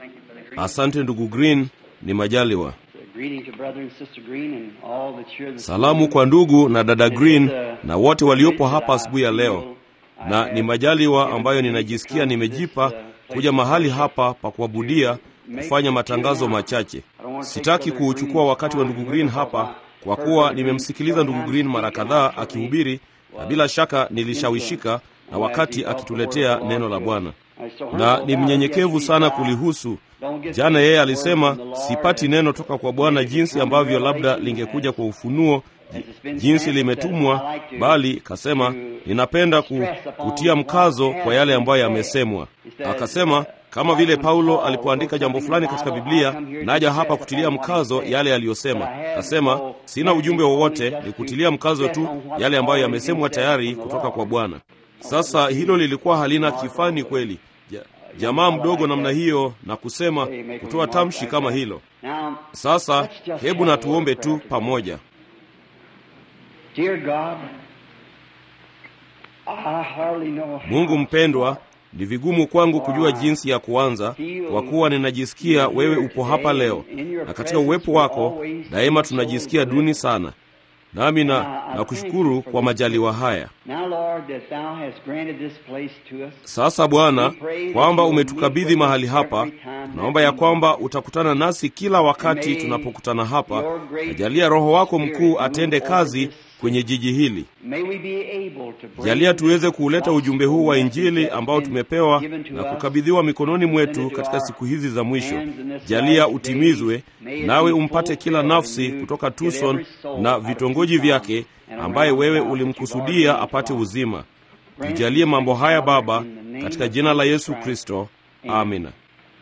Asante ndugu Green, ni majaliwa. Greeting to brother and sister Green and all that's here this Salamu morning. kwa ndugu na dada It is, Green uh, na wote waliopo great hapa that I asubuhi ya leo, feel I na have ni majaliwa given ambayo to me to ninajisikia come to nimejipa this, uh, place kuja of mahali worship hapa pa kuabudia to make kufanya a few matangazo now. machache. I don't want to take Sitaki Brother kuuchukua Green's wakati wa time ndugu here Green because hapa, I kwa heard kuwa Brother Green nimemsikiliza several ndugu times Green mara speak and kadhaa actually akihubiri, na was bila shaka nilishawishika na influenced wakati as he brought the akituletea word of the neno la Lord to Bwana, us. I so na humble ni about it mnyenyekevu yesterday sana that I kulihusu. don't get Jana the yeye word alisema from the Lord sipati as neno toka kwa Bwana maybe jinsi come ambavyo labda revelation lingekuja as- kwa ufunuo as it's been jinsi said, limetumwa, that I like to- bali kasema to ninapenda ku, stress upon kutia what mkazo has kwa yale been ambayo said. yamesemwa. He said, Akasema uh, kama like vile when Paulo Paul alipoandika wrote jambo something fulani in the katika Bible, Biblia, I come here to naja hapa stress kutilia upon what he mkazo said. yale But aliyosema. I have Kasema no sina ujumbe message wowote, only just ni to kutilia mkazo stress tu on what's yale ambayo already yamesemwa been said tayari from the kutoka Lord. kwa Bwana. Sasa hilo lilikuwa halina kifani kweli, Ja- jamaa mdogo namna hiyo na kusema Hey, make a kutoa remark tamshi like kama that. hilo. Now, Sasa let's just hebu have na a word tuombe of prayer tu together. pamoja. Dear God, I hardly know how Mungu mpendwa, ni vigumu kwangu kujua jinsi ya kuanza, kwa kuwa ninajisikia wewe upo hapa leo, na katika uwepo wako daima tunajisikia duni sana. Nami na nakushukuru kwa majaliwa haya. Now, Lord, that thou hast granted this place to us. Sasa Bwana, kwamba umetukabidhi mahali hapa, tunaomba ya kwamba utakutana nasi kila wakati tunapokutana hapa. Najalia Roho wako mkuu atende kazi kwenye jiji hili. May we be able to bring Jalia tuweze this kuuleta ujumbe huu wa gospel Injili message ambao that's tumepewa been given to na us kukabidhiwa mikononi mwetu katika siku hizi za mwisho. Jalia utimizwe, nawe umpate kila nafsi kutoka Tucson na vitongoji vyake ambaye wewe ulimkusudia apate uzima. Tujalie mambo haya Baba, katika jina la Yesu Kristo, amina.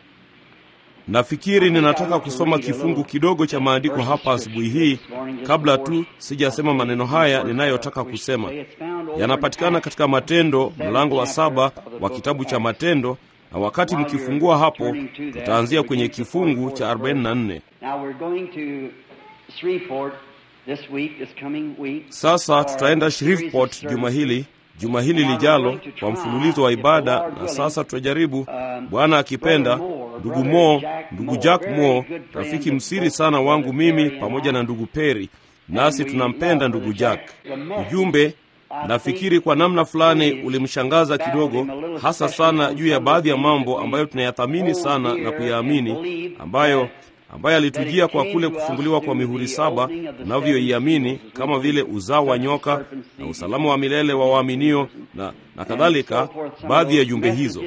Nafikiri ninataka kusoma kifungu kidogo cha maandiko hapa asubuhi hii, kabla tu sijasema maneno haya ninayotaka kusema. Yanapatikana katika Matendo mlango wa saba wa kitabu cha Matendo, na wakati mkifungua hapo, tutaanzia kwenye kifungu cha 44. Now we're going to Shreveport this week, this coming week. Sasa tutaenda Shreveport juma hili juma hili lijalo kwa mfululizo wa ibada, na sasa tutajaribu, Bwana akipenda, ndugu Mo, ndugu Jack Mo, rafiki msiri sana wangu mimi pamoja na ndugu Peri, nasi tunampenda ndugu Jack. Ujumbe nafikiri kwa namna fulani ulimshangaza kidogo, hasa sana juu ya baadhi ya mambo ambayo tunayathamini sana na kuyaamini, ambayo ambaye alitujia kwa kule kufunguliwa kwa mihuri saba tunavyoiamini kama vile uzao wa nyoka na usalama wa milele wa waaminio na, na kadhalika. Baadhi ya jumbe hizo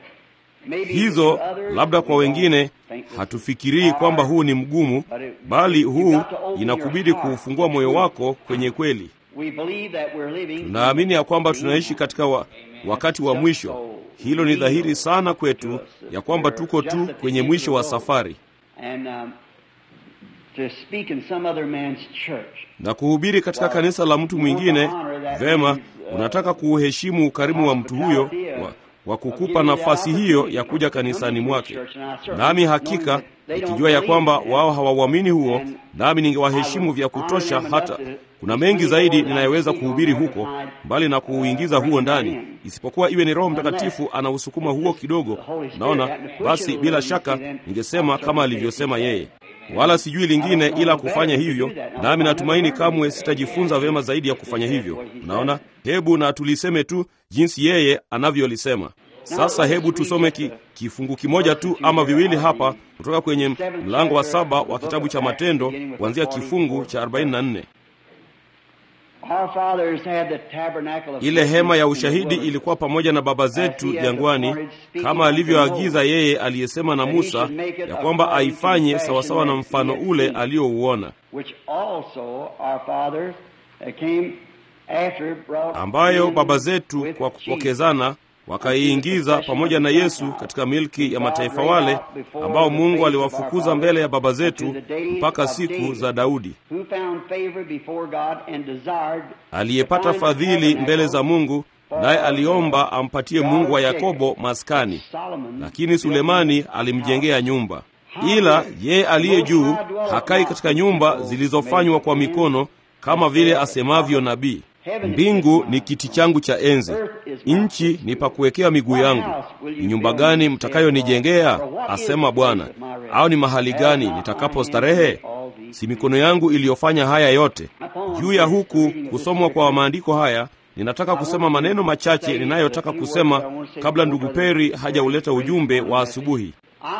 hizo, labda kwa wengine hatufikirii kwamba huu ni mgumu, bali huu inakubidi kuufungua moyo wako kwenye kweli. Tunaamini ya kwamba tunaishi katika wa, wakati wa mwisho. Hilo ni dhahiri sana kwetu ya kwamba tuko tu kwenye mwisho wa safari And, um, to speak in some other man's church. na kuhubiri katika kanisa la mtu mwingine. Vema, unataka kuuheshimu ukarimu wa mtu huyo wa, wa kukupa nafasi hiyo ya kuja kanisani mwake. Nami hakika nikijua ya kwamba wao hawauamini huo, nami ningewaheshimu vya kutosha. Hata kuna mengi zaidi ninayoweza kuhubiri huko, mbali na kuuingiza huo ndani, isipokuwa iwe ni Roho Mtakatifu anausukuma huo kidogo. Naona basi, bila shaka ningesema kama alivyosema yeye wala sijui lingine ila kufanya hivyo, nami natumaini kamwe sitajifunza vyema zaidi ya kufanya hivyo. Unaona, hebu na tuliseme tu jinsi yeye anavyolisema. Sasa hebu tusome ki, kifungu kimoja tu ama viwili hapa kutoka kwenye mlango wa saba wa kitabu cha Matendo kuanzia kifungu cha 44. Our fathers had the tabernacle of Ile hema ya ushahidi ilikuwa pamoja na baba zetu jangwani, kama alivyoagiza yeye aliyesema na Musa ya kwamba aifanye sawasawa na mfano ule aliouona, which also our fathers that came after brought ambayo in baba zetu with kwa Jesus. kupokezana wakaiingiza pamoja na Yesu katika milki ya mataifa wale ambao Mungu aliwafukuza mbele ya baba zetu mpaka siku za Daudi, Who found favor before God and desired aliyepata fadhili mbele za Mungu, naye aliomba ampatie Mungu wa Yakobo maskani. Solomon Lakini Sulemani alimjengea nyumba. Ila ye aliye juu hakai katika nyumba zilizofanywa kwa mikono, kama vile asemavyo nabii. mbingu ni kiti changu cha enzi, nchi ni pa kuwekea miguu yangu. Ni nyumba gani mtakayonijengea? asema Bwana, au ni mahali gani nitakapo starehe? Si mikono yangu iliyofanya haya yote. Juu ya huku kusomwa kwa maandiko haya, ninataka kusema maneno machache ninayotaka kusema kabla ndugu Peri hajauleta ujumbe wa asubuhi.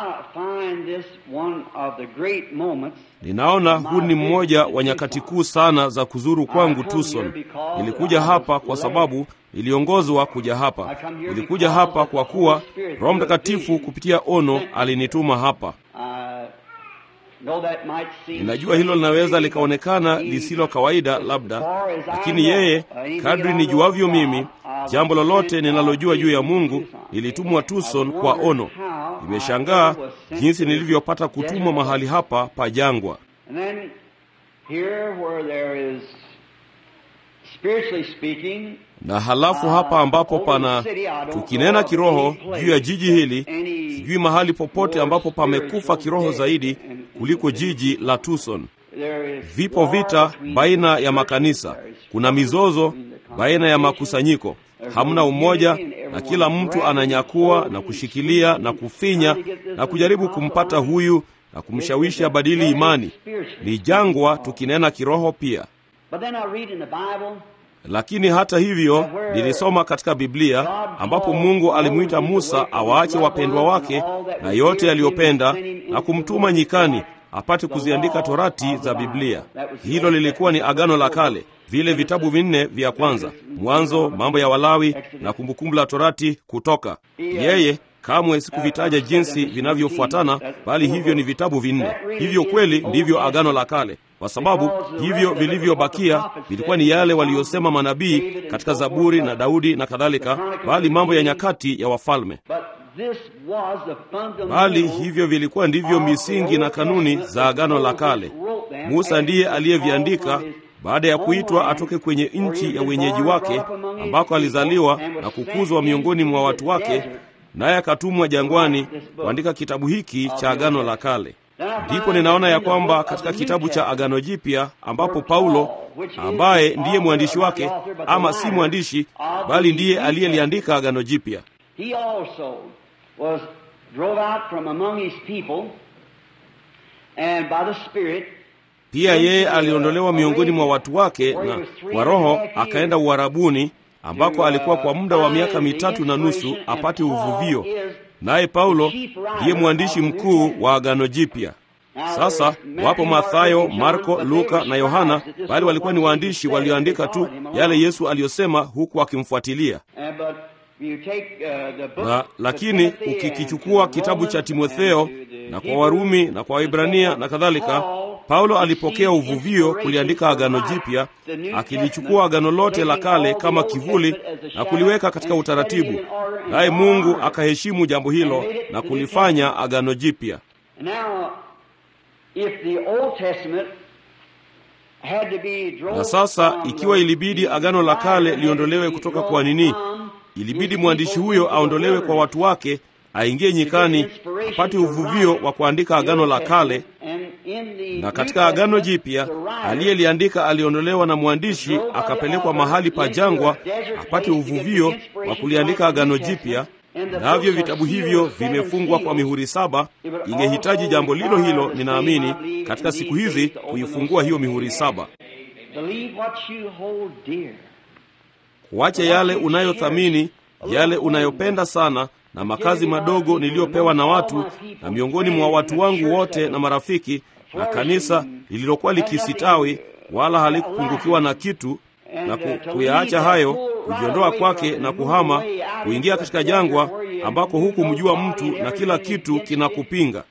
Ninaona huu ni mmoja wa nyakati kuu sana za kuzuru kwangu Tucson. Nilikuja hapa kwa sababu niliongozwa kuja hapa. Nilikuja hapa kwa kuwa Roho Mtakatifu kupitia ono alinituma hapa. Ninajua hilo linaweza likaonekana lisilo kawaida labda, lakini yeye, kadri nijuavyo mimi, jambo lolote ninalojua juu ya Mungu, nilitumwa Tucson kwa ono. Nimeshangaa jinsi nilivyopata kutumwa mahali hapa pa jangwa. Na halafu hapa ambapo pana, tukinena kiroho juu ya jiji hili, sijui mahali popote ambapo pamekufa kiroho zaidi kuliko jiji la Tucson. Vipo vita baina ya makanisa, kuna mizozo baina ya makusanyiko, hamna umoja, na kila mtu ananyakua na kushikilia na kufinya na kujaribu kumpata huyu na kumshawishi abadili imani. Ni jangwa tukinena kiroho pia. Lakini hata hivyo, nilisoma katika Biblia ambapo Mungu alimwita Musa awaache wapendwa wake na yote aliyopenda na kumtuma nyikani apate kuziandika torati za Biblia. Hilo lilikuwa ni Agano la Kale, vile vitabu vinne vya kwanza: Mwanzo, Mambo ya Walawi na Kumbukumbu la Torati, Kutoka. Yeye kamwe sikuvitaja jinsi vinavyofuatana, bali hivyo ni vitabu vinne. Hivyo kweli ndivyo Agano la Kale, kwa sababu hivyo vilivyobakia vilikuwa ni yale waliyosema manabii katika Zaburi na Daudi na kadhalika, bali mambo ya nyakati ya wafalme bali hivyo vilikuwa ndivyo misingi na kanuni za Agano la Kale. Musa ndiye aliyeviandika baada ya kuitwa atoke kwenye nchi ya wenyeji wake ambako alizaliwa na kukuzwa miongoni mwa watu wake, naye akatumwa jangwani kuandika kitabu hiki cha Agano la Kale. Ndipo ninaona ya kwamba katika kitabu cha Agano Jipya ambapo Paulo ambaye ndiye mwandishi wake, ama si mwandishi, bali ndiye aliyeliandika Agano Jipya was drove out from among his people and by the Spirit pia yeye aliondolewa miongoni mwa watu wake na kwa Roho akaenda Uarabuni ambako alikuwa kwa muda wa miaka mitatu na nusu apate uvuvio. Naye Paulo ndiye mwandishi mkuu wa Agano Jipya. Sasa wapo Mathayo, Marko, Luka na Yohana, bali walikuwa ni waandishi walioandika tu yale Yesu aliyosema huku akimfuatilia na lakini ukikichukua kitabu cha Timotheo na kwa Warumi na kwa Waibrania na kadhalika, Paulo alipokea uvuvio kuliandika Agano Jipya, akilichukua agano lote la kale kama kivuli na kuliweka katika utaratibu, naye Mungu akaheshimu jambo hilo na kulifanya Agano Jipya. Na sasa ikiwa ilibidi agano la kale liondolewe kutoka kwa nini ilibidi mwandishi huyo aondolewe kwa watu wake, aingie nyikani, apate uvuvio wa kuandika agano la kale. Na katika agano jipya aliyeliandika aliondolewa na mwandishi, akapelekwa mahali pa jangwa, apate uvuvio wa kuliandika agano jipya. Navyo vitabu hivyo vimefungwa kwa mihuri saba. Ingehitaji jambo lilo hilo, ninaamini, katika siku hizi kuifungua hiyo mihuri saba Kuacha yale unayothamini, yale unayopenda sana, na makazi madogo niliyopewa na watu na miongoni mwa watu wangu wote na marafiki, na kanisa lililokuwa likisitawi wala halikupungukiwa na kitu, na kuyaacha hayo, kujiondoa kwake na kuhama, kuingia katika jangwa ambako hukumjua mtu na kila kitu kinakupinga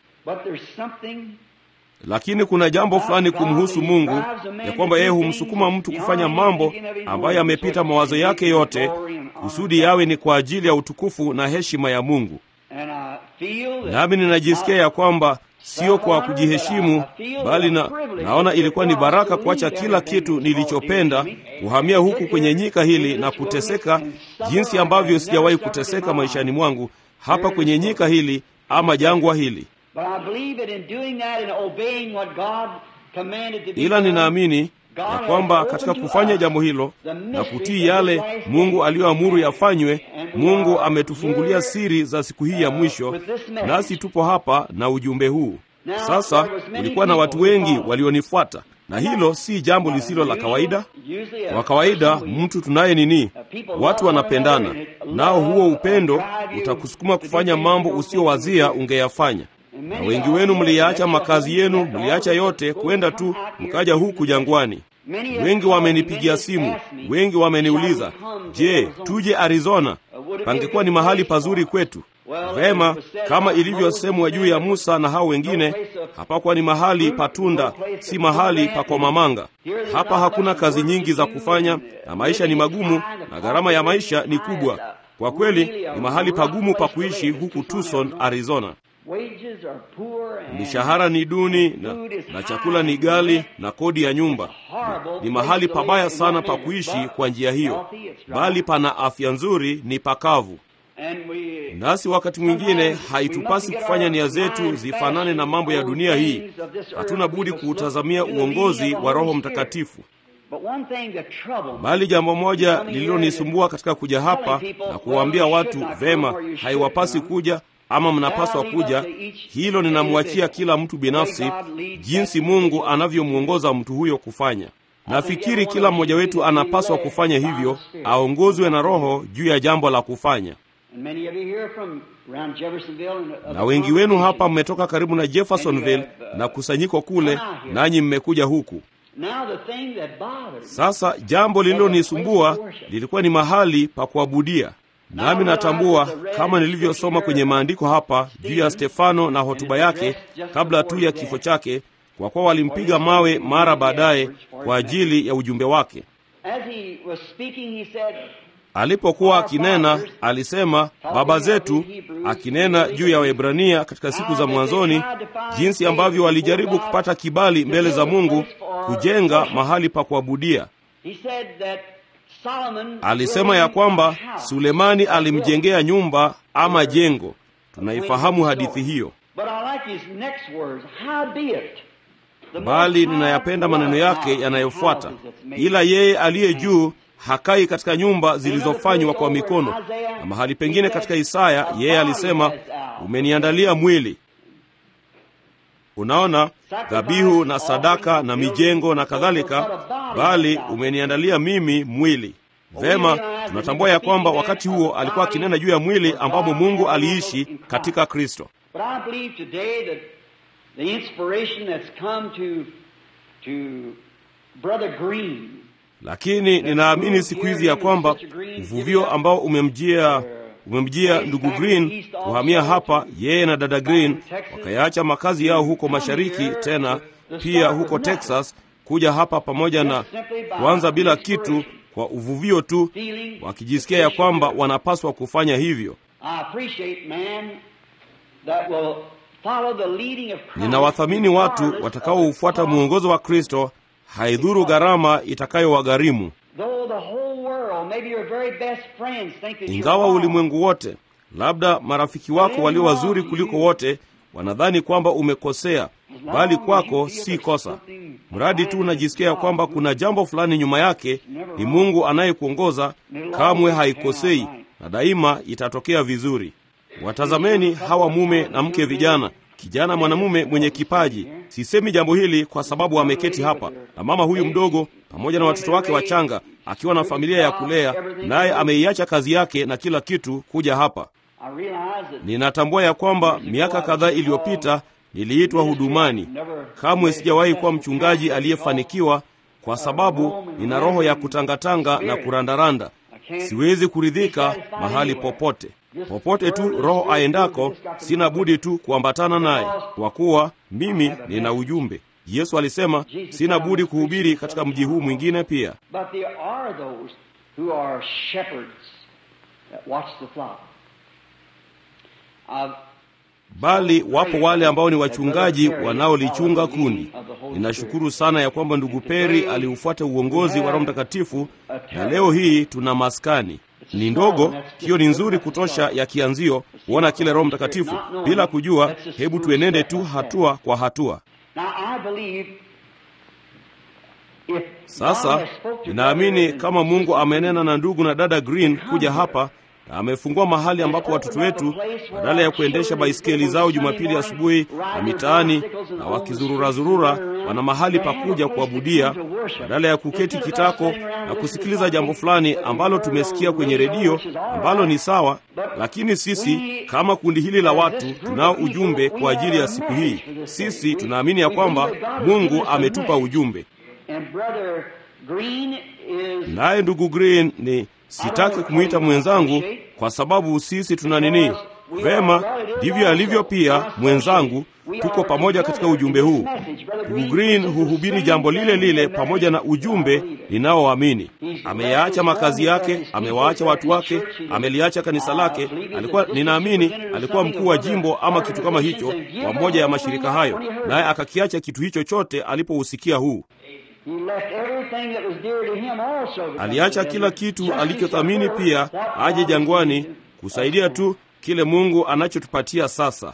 lakini kuna jambo fulani kumhusu Mungu ya kwamba yeye humsukuma mtu kufanya mambo ambayo yamepita mawazo yake yote, kusudi yawe ni kwa ajili ya utukufu na heshima ya Mungu. Nami ninajisikia ya kwamba sio kwa kujiheshimu, bali na naona ilikuwa ni baraka kuacha kila kitu nilichopenda, kuhamia huku kwenye nyika hili na kuteseka jinsi ambavyo sijawahi kuteseka maishani mwangu, hapa kwenye nyika hili ama jangwa hili ila ninaamini ya kwamba katika kufanya jambo hilo na kutii yale Mungu aliyoamuru yafanywe, Mungu ametufungulia siri za siku hii ya mwisho, nasi tupo hapa na ujumbe huu. Sasa kulikuwa na watu wengi walionifuata, na hilo si jambo lisilo la kawaida. Kwa kawaida mtu tunaye nini, watu wanapendana, nao huo upendo utakusukuma kufanya mambo usiyowazia ungeyafanya na wengi wenu mliyaacha makazi yenu, mliacha yote kwenda tu mkaja huku jangwani. Wengi wamenipigia simu, wengi wameniuliza, je, tuje Arizona? Pangekuwa ni mahali pazuri kwetu. Vema, kama ilivyosemwa juu ya Musa na hao wengine, hapakuwa ni mahali patunda, si mahali pa komamanga. Hapa hakuna kazi nyingi za kufanya, na maisha ni magumu, na gharama ya maisha ni kubwa. Kwa kweli ni mahali pagumu pa kuishi huku Tucson, Arizona. Mishahara ni duni na, na chakula ni ghali na kodi ya nyumba. Ni mahali pabaya sana pa kuishi kwa njia hiyo, bali pana afya nzuri, ni pakavu. Nasi wakati mwingine haitupasi kufanya nia zetu zifanane na mambo ya dunia hii. Hatuna budi kuutazamia uongozi wa Roho Mtakatifu. Bali jambo moja lililonisumbua katika kuja hapa na kuwaambia watu vema, haiwapasi kuja ama mnapaswa kuja, hilo ninamwachia kila mtu binafsi, jinsi Mungu anavyomwongoza mtu huyo kufanya. Nafikiri kila mmoja wetu anapaswa kufanya hivyo, aongozwe na Roho juu ya jambo la kufanya. Na wengi wenu hapa mmetoka karibu na Jeffersonville na kusanyiko kule, nanyi mmekuja huku. Sasa jambo lililonisumbua lilikuwa ni mahali pa kuabudia. Nami natambua kama nilivyosoma kwenye maandiko hapa juu ya Stefano na hotuba yake kabla tu ya kifo chake, kwa kuwa walimpiga mawe mara baadaye kwa ajili ya ujumbe wake. Alipokuwa akinena, alisema baba zetu, akinena juu ya Waebrania katika siku za mwanzoni, jinsi ambavyo walijaribu kupata kibali mbele za Mungu kujenga mahali pa kuabudia. Alisema ya kwamba Sulemani alimjengea nyumba ama jengo. Tunaifahamu hadithi hiyo, bali ninayapenda maneno yake yanayofuata, ila yeye aliye juu hakai katika nyumba zilizofanywa kwa mikono. Na mahali pengine katika Isaya yeye alisema, umeniandalia mwili. Unaona, dhabihu na sadaka na mijengo na kadhalika, bali umeniandalia mimi mwili. Vema, tunatambua ya kwamba wakati huo alikuwa akinena juu ya mwili ambamo Mungu aliishi katika Kristo. Lakini ninaamini siku hizi ya kwamba uvuvio ambao umemjia umemjia ndugu Green kuhamia hapa, yeye na dada Green wakayaacha makazi yao huko mashariki, tena pia huko Texas, kuja hapa pamoja na kuanza bila kitu, kwa uvuvio tu, wakijisikia ya kwamba wanapaswa kufanya hivyo. Ninawathamini watu watakaoufuata mwongozo wa Kristo, haidhuru gharama itakayowagharimu. Ingawa ulimwengu wote, labda marafiki wako walio wazuri kuliko wote, wanadhani kwamba umekosea, bali kwako si kosa. Mradi tu unajisikia kwamba kuna jambo fulani nyuma yake, ni Mungu anayekuongoza, kamwe haikosei na daima itatokea vizuri. Watazameni hawa mume na mke vijana, kijana mwanamume mwenye kipaji. Sisemi jambo hili kwa sababu ameketi hapa na mama huyu mdogo pamoja na watoto wake wachanga, akiwa na familia ya kulea, naye ameiacha kazi yake na kila kitu kuja hapa. Ninatambua ya kwamba miaka kadhaa iliyopita niliitwa hudumani. Kamwe sijawahi kuwa mchungaji aliyefanikiwa, kwa sababu nina roho ya kutangatanga na kurandaranda. Siwezi kuridhika mahali popote popote tu Roho aendako, sina budi tu kuambatana naye, kwa kuwa mimi nina ujumbe. Yesu alisema sina budi kuhubiri katika mji huu mwingine pia. Bali wapo wale ambao ni wachungaji wanaolichunga kundi. Ninashukuru sana ya kwamba ndugu Peri aliufuata uongozi wa Roho Mtakatifu, na leo hii tuna maskani ni ndogo, hiyo ni nzuri kutosha ya kianzio kuona kile Roho Mtakatifu bila kujua. Hebu tuenende tu hatua kwa hatua. Sasa ninaamini kama Mungu amenena na ndugu na dada Green kuja hapa na amefungua mahali ambapo watoto wetu badala ya kuendesha baiskeli zao Jumapili asubuhi na mitaani na wakizururazurura, wana mahali pa kuja kuabudia badala ya kuketi kitako na kusikiliza jambo fulani ambalo tumesikia kwenye redio ambalo ni sawa. Lakini sisi kama kundi hili la watu tunao ujumbe kwa ajili ya siku hii. Sisi tunaamini ya kwamba Mungu ametupa ujumbe, naye ndugu Green ni sitaki kumwita mwenzangu kwa sababu sisi tuna nini? Vema, ndivyo alivyo pia mwenzangu. Tuko pamoja katika ujumbe huu. Ndugu Green huhubiri jambo lile lile pamoja na ujumbe ninaoamini. Ameyaacha makazi yake, amewaacha watu wake, ameliacha kanisa lake. Alikuwa ninaamini alikuwa mkuu wa jimbo ama kitu kama hicho wa moja ya mashirika hayo, naye akakiacha kitu hicho chote alipousikia huu aliacha kila kitu alichothamini pia aje jangwani kusaidia tu kile Mungu anachotupatia sasa.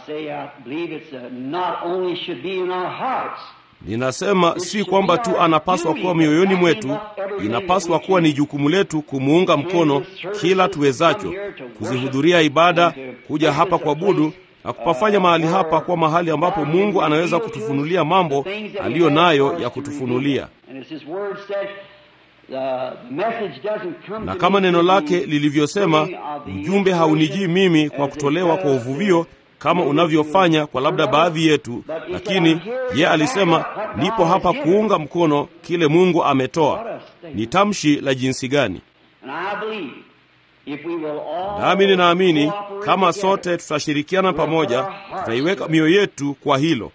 Ninasema si kwamba tu anapaswa kuwa mioyoni mwetu, inapaswa kuwa ni jukumu letu kumuunga mkono kila tuwezacho, kuzihudhuria ibada, kuja hapa kuabudu na kupafanya mahali hapa kuwa mahali ambapo Mungu anaweza kutufunulia mambo aliyo nayo ya kutufunulia. Na kama neno lake lilivyosema, ujumbe haunijii mimi kwa kutolewa kwa uvuvio kama unavyofanya kwa labda baadhi yetu, lakini ye alisema, nipo hapa kuunga mkono kile Mungu ametoa. Ni tamshi la jinsi gani! Nami ninaamini kama sote tutashirikiana pamoja, tutaiweka mioyo yetu kwa hilo.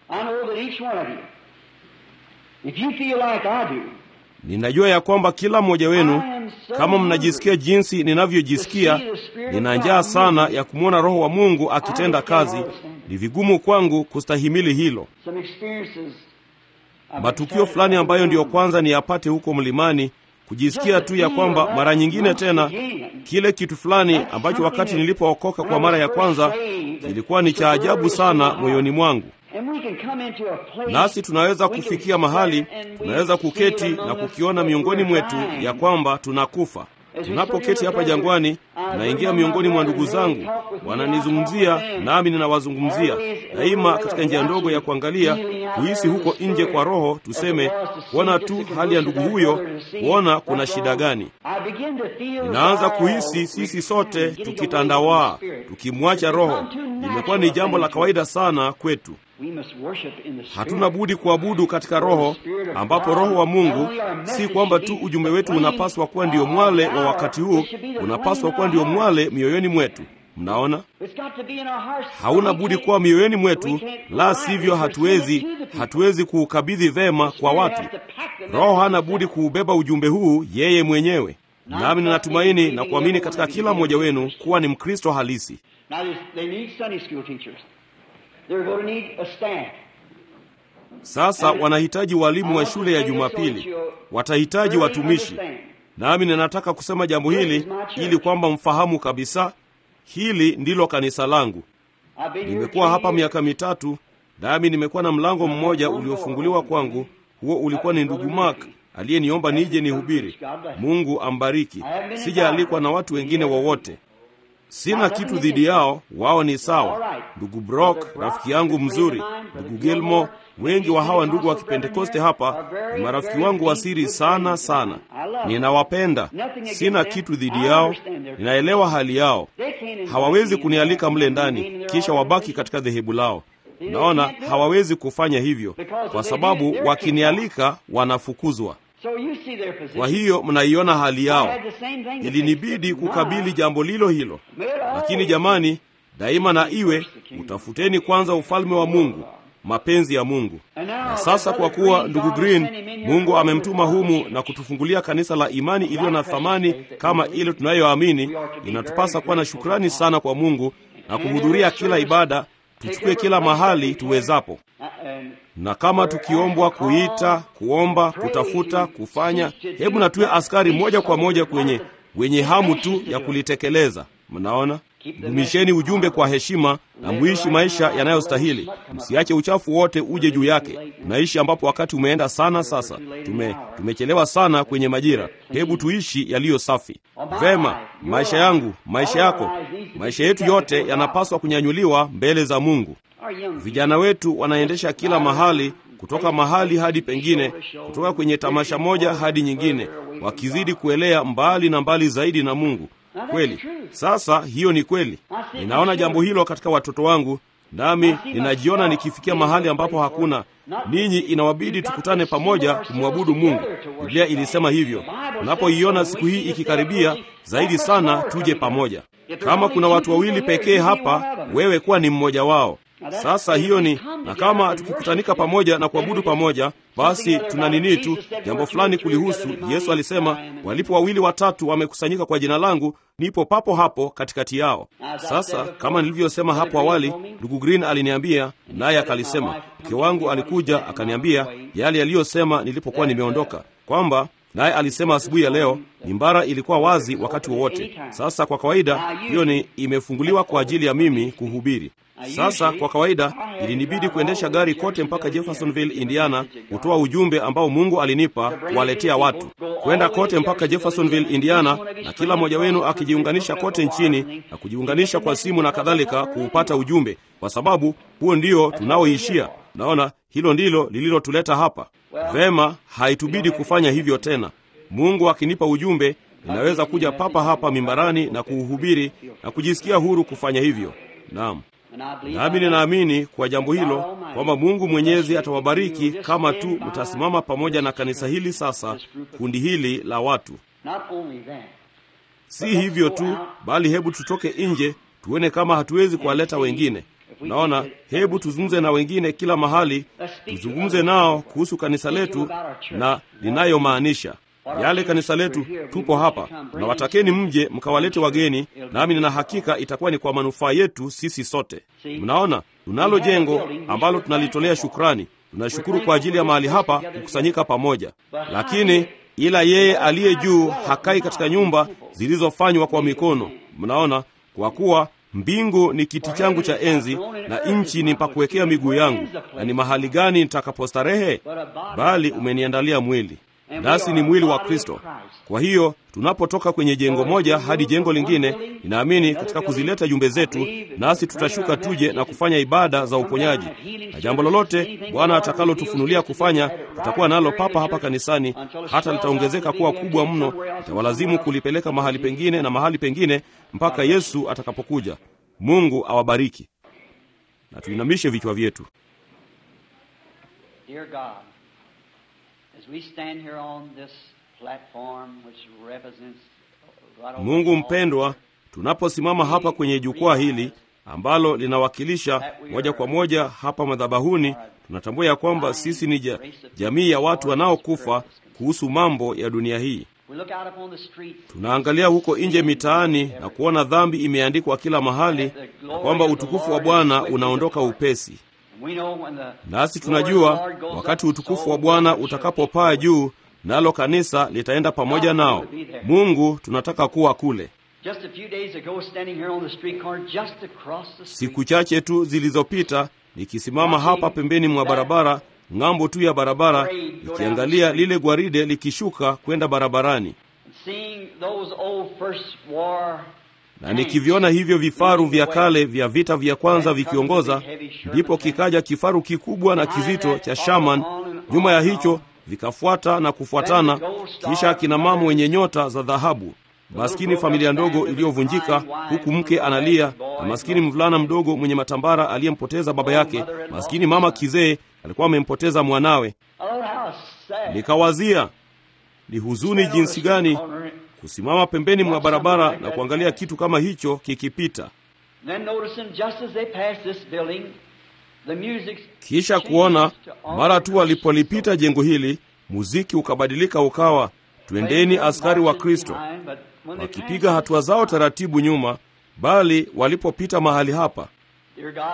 Ninajua ya kwamba kila mmoja wenu, kama mnajisikia jinsi ninavyojisikia, nina njaa sana ya kumwona Roho wa Mungu akitenda kazi. Ni vigumu kwangu kustahimili hilo. Matukio fulani ambayo ndiyo kwanza niyapate huko mlimani kujisikia tu ya kwamba mara nyingine tena kile kitu fulani ambacho wakati nilipookoka kwa mara ya kwanza kilikuwa ni cha ajabu sana moyoni mwangu. Nasi tunaweza kufikia mahali tunaweza kuketi na kukiona miongoni mwetu ya kwamba tunakufa. Tunapoketi hapa jangwani, naingia miongoni mwa ndugu zangu, wananizungumzia nami ninawazungumzia daima, katika njia ndogo ya kuangalia, kuhisi huko nje kwa roho, tuseme kuona tu hali ya ndugu huyo, kuona kuna shida gani. Ninaanza kuhisi sisi sote tukitandawaa, tukimwacha Roho. Imekuwa ni jambo la kawaida sana kwetu. Hatuna budi kuabudu katika Roho, ambapo Roho wa Mungu si kwamba tu ujumbe wetu unapaswa kuwa ndio mwale wa wakati huu, unapaswa kuwa ndio mwale mioyoni mwetu. Mnaona, hauna budi kuwa mioyoni mwetu, la sivyo hatuwezi hatuwezi kuukabidhi vema kwa watu. Roho hana budi kuubeba ujumbe huu yeye mwenyewe. Nami ninatumaini na kuamini katika kila mmoja wenu kuwa ni Mkristo halisi. Sasa wanahitaji walimu wa shule ya Jumapili, watahitaji watumishi. Nami ninataka kusema jambo hili ili kwamba mfahamu kabisa, hili ndilo kanisa langu. Nimekuwa hapa miaka mitatu, nami nimekuwa na mlango mmoja uliofunguliwa kwangu. Huo ulikuwa ni ndugu Mark aliyeniomba nije nihubiri. Mungu ambariki. Sijaalikwa na watu wengine wowote. Sina kitu dhidi yao, wao ni sawa. Ndugu Brock rafiki yangu mzuri, ndugu Gilmo, wengi wa hawa ndugu wa Kipentekoste hapa ni marafiki wangu wa siri sana sana. Ninawapenda, sina kitu dhidi yao, ninaelewa hali yao. Hawawezi kunialika mle ndani kisha wabaki katika dhehebu lao. Naona hawawezi kufanya hivyo kwa sababu wakinialika wanafukuzwa. Kwa hiyo mnaiona hali yao. Ilinibidi kukabili jambo lilo hilo, lakini jamani, daima na iwe utafuteni kwanza ufalme wa Mungu, mapenzi ya Mungu. Na sasa kwa kuwa ndugu Green, Mungu amemtuma humu na kutufungulia kanisa la imani iliyo na thamani kama ile tunayoamini, inatupasa kuwa na shukrani sana kwa Mungu na kuhudhuria kila ibada, tuchukue kila mahali tuwezapo na kama tukiombwa kuita, kuomba, kutafuta, kufanya, hebu na tuwe askari moja kwa moja kwenye wenye hamu tu ya kulitekeleza. Mnaona, Dumisheni ujumbe kwa heshima na muishi maisha yanayostahili. Msiache uchafu wote uje juu yake. Tunaishi ambapo wakati umeenda sana sasa. Tume, tumechelewa sana kwenye majira. Hebu tuishi yaliyo safi. Vema, maisha yangu, maisha yako, maisha yetu yote yanapaswa kunyanyuliwa mbele za Mungu. Vijana wetu wanaendesha kila mahali, kutoka mahali hadi pengine, kutoka kwenye tamasha moja hadi nyingine, wakizidi kuelea mbali na mbali zaidi na Mungu. Kweli. Sasa hiyo ni kweli. Ninaona jambo hilo katika watoto wangu, nami ninajiona nikifikia mahali ambapo hakuna ninyi. Inawabidi tukutane pamoja kumwabudu Mungu. Biblia ilisema hivyo. Unapoiona siku hii ikikaribia zaidi sana, tuje pamoja. Kama kuna watu wawili pekee hapa, wewe kuwa ni mmoja wao. Sasa hiyo ni na kama tukikutanika pamoja na kuabudu pamoja, basi tuna nini tu jambo fulani kulihusu. Yesu alisema, walipo wawili watatu wamekusanyika kwa jina langu, nipo papo hapo katikati yao. Sasa kama nilivyosema hapo awali, ndugu Green aliniambia, naye akalisema, mke wangu alikuja akaniambia yale yaliyosema nilipokuwa nimeondoka, kwamba naye alisema asubuhi ya leo mimbara ilikuwa wazi wakati wowote. Sasa kwa kawaida hiyo ni imefunguliwa kwa ajili ya mimi kuhubiri. Sasa kwa kawaida ilinibidi kuendesha gari kote mpaka Jeffersonville, Indiana, kutoa ujumbe ambao Mungu alinipa kuwaletea watu, kwenda kote mpaka Jeffersonville, Indiana, na kila mmoja wenu akijiunganisha kote nchini na kujiunganisha kwa simu na kadhalika kuupata ujumbe, kwa sababu huo ndio tunaoishia. Naona hilo ndilo lililotuleta hapa. Vema, haitubidi kufanya hivyo tena. Mungu akinipa ujumbe, ninaweza kuja papa hapa mimbarani na kuuhubiri na kujisikia huru kufanya hivyo. Naam. Nami ninaamini kwa jambo hilo kwamba Mungu Mwenyezi atawabariki kama tu mtasimama pamoja na kanisa hili sasa, kundi hili la watu. Si hivyo tu, bali hebu tutoke nje tuone kama hatuwezi kuwaleta wengine. Naona, hebu tuzungumze na wengine kila mahali, tuzungumze nao kuhusu kanisa letu na linayomaanisha yale kanisa letu. Tupo hapa na watakeni mje mkawalete wageni, nami nina hakika itakuwa ni kwa manufaa yetu sisi sote. Mnaona, tunalo jengo ambalo tunalitolea shukrani. Tunashukuru kwa ajili ya mahali hapa kukusanyika pamoja, lakini ila yeye aliye juu hakai katika nyumba zilizofanywa kwa mikono. Mnaona, kwa kuwa mbingu ni kiti changu cha enzi na nchi ni pa kuwekea miguu yangu, na ni mahali gani nitakapostarehe? Bali umeniandalia mwili nasi ni mwili wa Kristo. Kwa hiyo tunapotoka kwenye jengo moja hadi jengo lingine, ninaamini katika kuzileta jumbe zetu, nasi tutashuka tuje na kufanya ibada za uponyaji, na jambo lolote Bwana atakalotufunulia kufanya, tutakuwa nalo papa hapa kanisani, hata litaongezeka kuwa kubwa mno, itawalazimu kulipeleka mahali pengine na mahali pengine mpaka Yesu atakapokuja. Mungu awabariki, na tuinamishe vichwa vyetu. Mungu mpendwa, tunaposimama hapa kwenye jukwaa hili ambalo linawakilisha moja kwa moja hapa madhabahuni, tunatambua ya kwamba sisi ni ja, jamii ya watu wanaokufa kuhusu mambo ya dunia hii. Tunaangalia huko nje mitaani na kuona dhambi imeandikwa kila mahali na kwamba utukufu wa Bwana unaondoka upesi. Nasi tunajua wakati utukufu wa Bwana utakapopaa juu, nalo kanisa litaenda pamoja nao. Mungu, tunataka kuwa kule. Siku chache tu zilizopita, nikisimama hapa pembeni mwa barabara, ng'ambo tu ya barabara, nikiangalia lile gwaride likishuka kwenda barabarani na nikiviona hivyo vifaru vya kale vya vita vya kwanza vikiongoza, ndipo kikaja kifaru kikubwa na kizito cha Shaman, nyuma ya hicho vikafuata na kufuatana, kisha akina mama wenye nyota za dhahabu, maskini familia ndogo iliyovunjika, huku mke analia, na maskini mvulana mdogo mwenye matambara aliyempoteza baba yake, maskini mama kizee alikuwa amempoteza mwanawe. Nikawazia ni huzuni jinsi gani kusimama pembeni mwa barabara na kuangalia kitu kama hicho kikipita, kisha kuona mara tu walipolipita jengo hili, muziki ukabadilika ukawa twendeni askari wa Kristo, wakipiga hatua zao taratibu nyuma, bali walipopita mahali hapa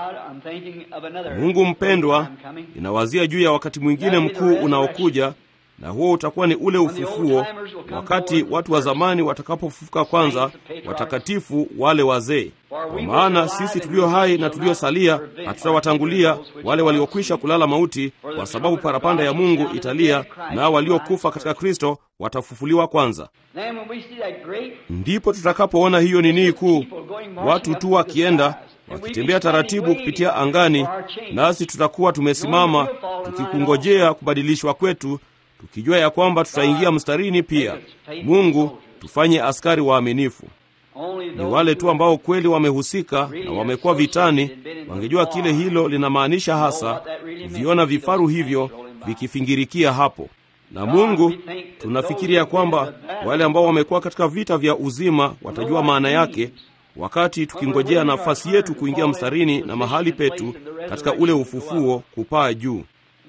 Mungu mpendwa, inawazia juu ya wakati mwingine mkuu unaokuja na huo utakuwa ni ule ufufuo, wakati watu wa zamani watakapofufuka kwanza, watakatifu wale wazee. Kwa maana sisi tulio hai na tuliosalia hatutawatangulia wale waliokwisha kulala mauti, kwa sababu parapanda ya Mungu italia, nao waliokufa katika Kristo watafufuliwa kwanza. Ndipo tutakapoona hiyo nini kuu, watu tu wakienda wakitembea taratibu kupitia angani, nasi tutakuwa tumesimama tukikungojea kubadilishwa kwetu, tukijua ya kwamba tutaingia mstarini pia. Mungu, tufanye askari waaminifu. Ni wale tu ambao kweli wamehusika na wamekuwa vitani, wangejua kile hilo linamaanisha hasa, kuviona vifaru hivyo vikifingirikia hapo. Na Mungu, tunafikiria kwamba wale ambao wamekuwa katika vita vya uzima watajua maana yake wakati tukingojea nafasi yetu kuingia mstarini na mahali petu katika ule ufufuo kupaa juu.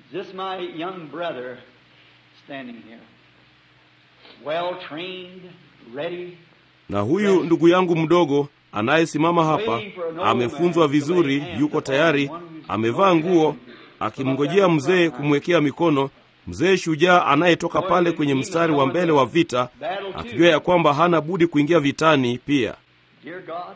Na huyu ndugu yangu mdogo anayesimama hapa amefunzwa vizuri, yuko tayari, amevaa nguo, akimngojea mzee kumwekea mikono, mzee shujaa anayetoka pale kwenye mstari wa mbele wa vita, akijua ya kwamba hana budi kuingia vitani pia. Dear God,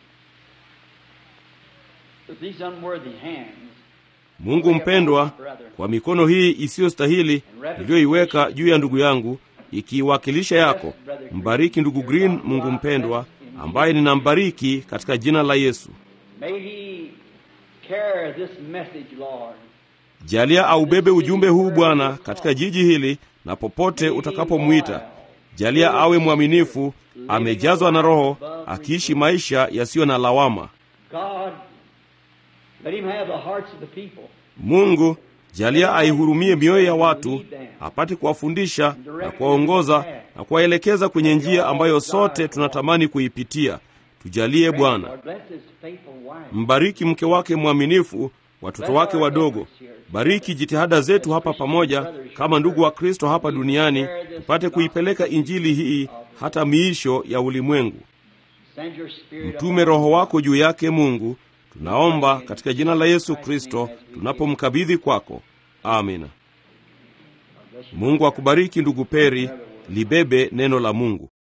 with these unworthy hands, Mungu mpendwa, kwa mikono hii isiyostahili niliyoiweka juu ya ndugu yangu, ikiiwakilisha yako, mbariki ndugu Green, Mungu mpendwa, ambaye ninambariki katika jina la Yesu. may he carry this message, Lord. Jalia aubebe ujumbe huu Bwana katika jiji hili na popote utakapomwita. Jalia awe mwaminifu, amejazwa na Roho, akiishi maisha yasiyo na lawama. God, let him have the hearts of the people. Mungu, jalia aihurumie mioyo ya watu, apate kuwafundisha na kuwaongoza na kuwaelekeza kwenye njia ambayo sote tunatamani kuipitia. Tujalie Bwana. Lord, bless his faithful wife. Mbariki mke wake mwaminifu, watoto wake wadogo. Bariki jitihada zetu hapa pamoja kama ndugu wa Kristo hapa duniani, tupate kuipeleka injili hii hata miisho ya ulimwengu. Send your spirit Mtume Roho wako juu yake, Mungu, tunaomba katika jina la Yesu Kristo tunapomkabidhi kwako. Amina. Mungu akubariki ndugu Peri, libebe neno la Mungu.